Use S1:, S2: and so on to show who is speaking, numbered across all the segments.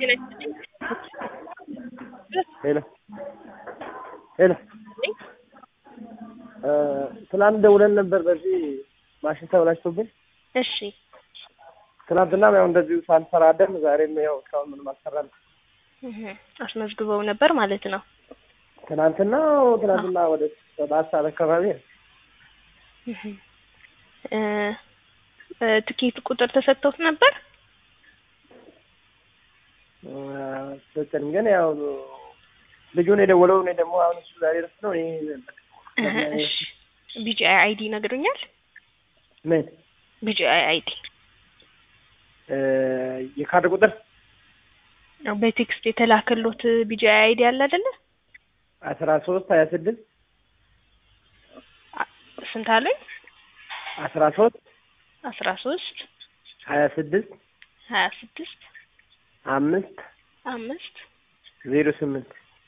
S1: ሄሎ ሄሎ ትናንት ደውለን ነበር በዚህ ማሽን ተበላሽቶብን
S2: እሺ
S1: ትናንትናም ያው እንደዚሁ ሳንሰራ አደርን። ዛሬም ያው እስካሁን ምንም አልሰራንም።
S2: እህ አስመዝግበው ነበር ማለት ነው።
S1: ትናንትና ትናንትና ወደ ሰባት ሰዓት አካባቢ ነው።
S2: እህ እ እ ትኬት ቁጥር ተሰጥቶት ነበር።
S1: ሰጠን ግን ያው ልጁን የደወለው እኔ ደግሞ አሁን እሱ ዛሬ ረፍት ነው። እኔ
S2: እህ እሺ ቢጂአይ አይዲ ይነግሩኛል?
S1: ምን
S2: ቢጂአይ አይዲ
S1: እ የካርድ ቁጥር
S2: በቴክስት የተላከሎት ቢጂአይ አይዲ አለ አይደለ?
S1: አስራ ሶስት ሀያ ስድስት
S2: ስንት አለኝ?
S1: አስራ ሶስት
S2: አስራ ሶስት
S1: ሀያ ስድስት
S2: ሀያ ስድስት
S1: አምስት
S2: አምስት
S1: ዜሮ ስምንት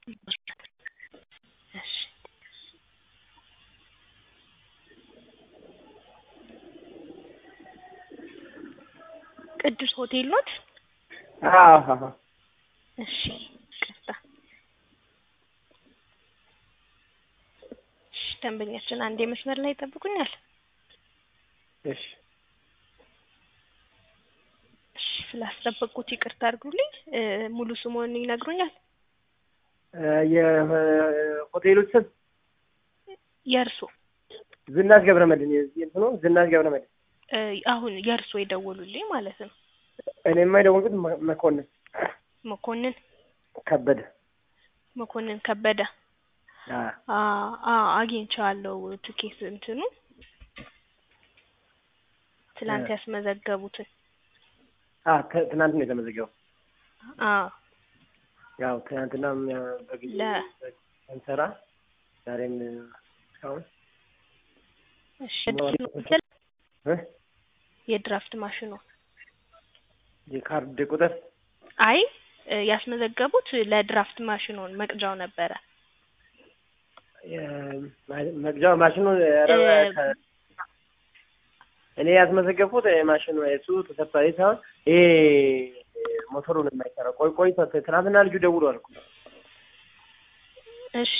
S2: እሺ ቅዱስ ሆቴል ኖት?
S1: አዎ
S2: እሺ ቅርታ እሺ ደንበኛችን አንዴ መስመር ላይ ይጠብቁኛል።
S1: እሺ
S2: እሺ ስላስጠበቁት ይቅርታ አድርጉልኝ። እ ሙሉ ስሙን ይነግሩኛል?
S1: የሆቴሎች ስም
S2: የእርሶ
S1: ዝናሽ ገብረመድህን የዚህ እንትኑ ዝናሽ ገብረመድህን
S2: እ አሁን የእርሶ የደወሉልኝ ማለት ነው።
S1: እኔማ የደወልኩት መ- መኮንን
S2: መኮንን
S1: ከበደ
S2: መኮንን ከበደ
S1: አ
S2: አ አ አግኝቼዋለሁ ትኬት እንትኑ ትላንት
S1: እ
S2: ያስመዘገቡትን
S1: አ ት- ትናንት ነው የተመዘገበው።
S2: አ
S1: ያው ትናንትናም ያው በጊዜ
S2: ለ
S1: እንሰራ ዛሬም እስካሁን
S2: እሺ
S1: ሞባይል እ
S2: የድራፍት ማሽኑ
S1: የካርድ ቁጥር
S2: አይ እ ያስመዘገቡት ለድራፍት ማሽኑን መቅጃው ነበረ።
S1: የ- ማ- መግዣው ማሽኑ ኧረ
S2: እ
S1: ከ- እኔ ያስመዘገብኩት ማሽኑ እሱ ተሰብሳቢ ሳይሆን ይሄ ሞተሩን የማይሰራው ቆይ ቆይ ተ- ትናንትና ልጁ ደውሏል እኮ
S2: እሺ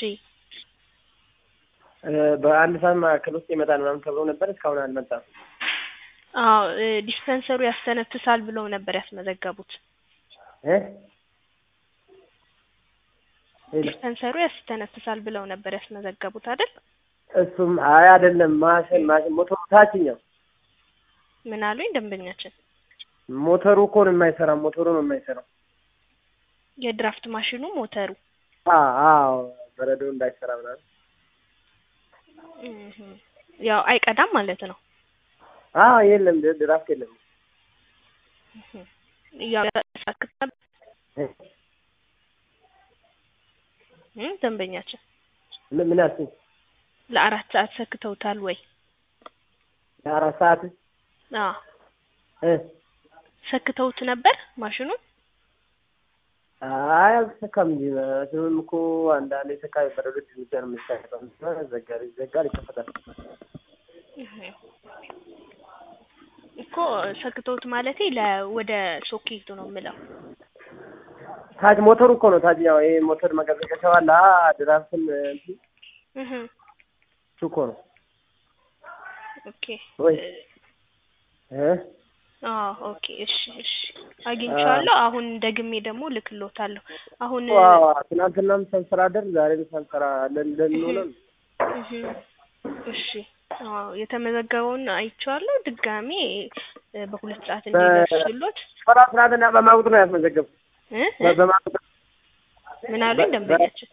S1: እ በአንድ ሰዓት መካከል ውስጥ ይመጣል ምናምን ተብሎ ነበር። እስካሁን አልመጣም።
S2: አዎ እ ዲስፐንሰሩ ያስተነፍሳል ብለው ነበር ያስመዘገቡት።
S1: እ ሄሎ
S2: ዲስፐንሰሩ ያስተነፍሳል ብለው ነበር ያስመዘገቡት አይደል?
S1: እሱም አይ አይደለም ማሽን ማሽን ሞተሩ ታችኛው
S2: ምን አሉኝ ደንበኛችን?
S1: ሞተሩ እኮ ነው የማይሰራው። ሞተሩ ነው የማይሰራው።
S2: የድራፍት ማሽኑ ሞተሩ
S1: አ አዎ በረዶ እንዳይሰራ ምናምን
S2: እህ ያው አይቀዳም ማለት ነው።
S1: አ የለም ድ- ድራፍት የለም።
S2: እህ ያው ያሳክታል
S1: እ
S2: እ ደንበኛችን
S1: ምን ምን አልሽኝ?
S2: ለአራት ሰዓት ሰክተውታል ወይ?
S1: ለአራት ሰዓት
S2: አዎ
S1: እ
S2: ሰክተውት ነበር ማሽኑን?
S1: አይ አልተሰካም እንጂ ማሽኑም እኮ አንዳንዴ ሰካ በረዶ ብቻ ነው የሚሰካው። ዘጋሪ ይዘጋል፣ ይከፈታል።
S2: እህ እኮ ሰክተውት ማለቴ ለ ወደ ሶኬቱ ነው የምለው።
S1: ታች ሞተሩ እኮ ነው ታችኛው ይሄ ሞተር መቀዘቀሻው አለ አ ድራፍትን እንትን
S2: እህ
S1: እሱ እኮ ነው
S2: ኦኬ
S1: ወይ እ
S2: አዎ ኦኬ እሺ እሺ አግኝቼዋለሁ። አሁን ደግሜ ደግሞ ልክሎታለሁ። አሁን
S1: ዋው ትናንትናም ሳንሰራ አደር ዛሬም ሳንሰራ ለንደን ነው።
S2: እህ እሺ አዎ የተመዘገበውን አይቼዋለሁ። ድጋሜ እ በሁለት ሰዓት እንዲደርሱሎት
S1: ስራ ስራትና በማቁጥ ነው ያስመዘገቡ
S2: እ እ
S1: በማቁጥ
S2: ምን አሉኝ ደንበኛችን?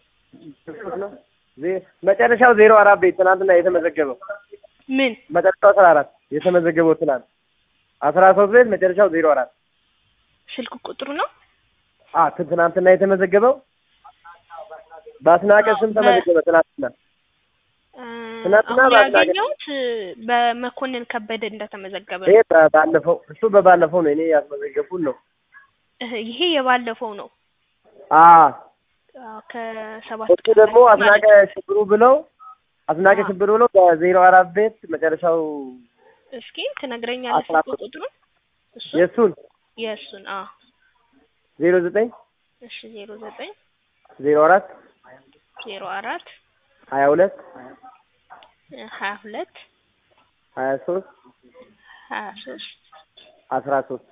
S1: መጨረሻው ዜሮ አራት ቤት ትናንትና የተመዘገበው
S2: ምን
S1: መጨረሻው አስራ አራት የተመዘገበው ትናንት አስራ ሶስት ቤት መጨረሻው ዜሮ አራት
S2: ስልክ ቁጥሩ ነው?
S1: አ ት- ትናንትና የተመዘገበው በአስናቀ ስም ተመዘገበ ትናንትና
S2: እ
S1: ትናንትና
S2: አሁን
S1: በአስናቀ
S2: ያገኘሁት በመኮንን ከበደ እንደተመዘገበ
S1: ይሄ
S2: ነው።
S1: በ- ባለፈው እሱ በባለፈው ነው እኔ ያስመዘገቡን ነው
S2: እህ ይሄ የባለፈው ነው።
S1: አ
S2: አዎ ከሰባት
S1: እሱ ደግሞ
S2: ቀን
S1: አስናቀ
S2: ማለት ነው።
S1: ሽብሩ ብለው አስናቀ
S2: አዎ።
S1: ሽብሩ ብለው በዜሮ አራት ቤት መጨረሻው
S2: እስኪ ትነግረኛለህ
S1: አስራ
S2: ስልክ ቁጥሩን? እሱ
S1: የእሱን
S2: የእሱን አዎ
S1: ዜሮ ዘጠኝ
S2: እሺ ዜሮ ዘጠኝ
S1: ዜሮ አራት
S2: ዜሮ አራት
S1: ሀያ ሁለት
S2: ሀያ ሁለት
S1: ሀያ ሶስት
S2: ሀያ ሶስት
S1: አስራ ሶስት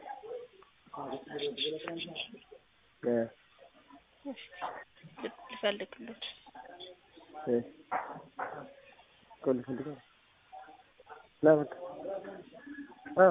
S1: እ
S2: ልፈልግሎት
S1: እ ቆይ ልፈልገው ና በቃ አ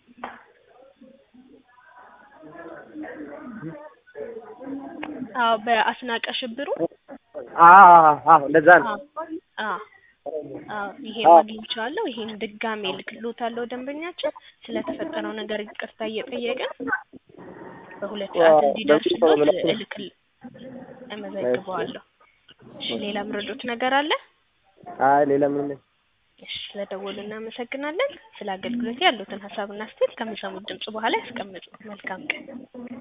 S2: አዎ በአስናቀ ሽብሩ
S1: አዎ አዎ እንደዛ ነው።
S2: አዎ አዎ አዎ ይሄ
S1: አዎ።
S2: አግኝቼዋለሁ። ይሄን ድጋሜ እልክልዎታለሁ። ደንበኛችን ስለተፈጠረው ነገር ይቅርታ እየጠየቅን በሁለት
S1: አዎ፣
S2: ሰዓት እንዲደርስሎት
S1: በዚህ ሰው
S2: እልክል እመዘግበዋለሁ። እሺ ሌላ ምረዶት ነገር አለ?
S1: አይ ሌላ ምንም
S2: እሺ ስለደወሉ እናመሰግናለን። ስለ አገልግሎት ያሉትን ሀሳብና አስተያየት ከሚሰሙት ድምጽ በኋላ ያስቀምጡ። መልካም ቀን።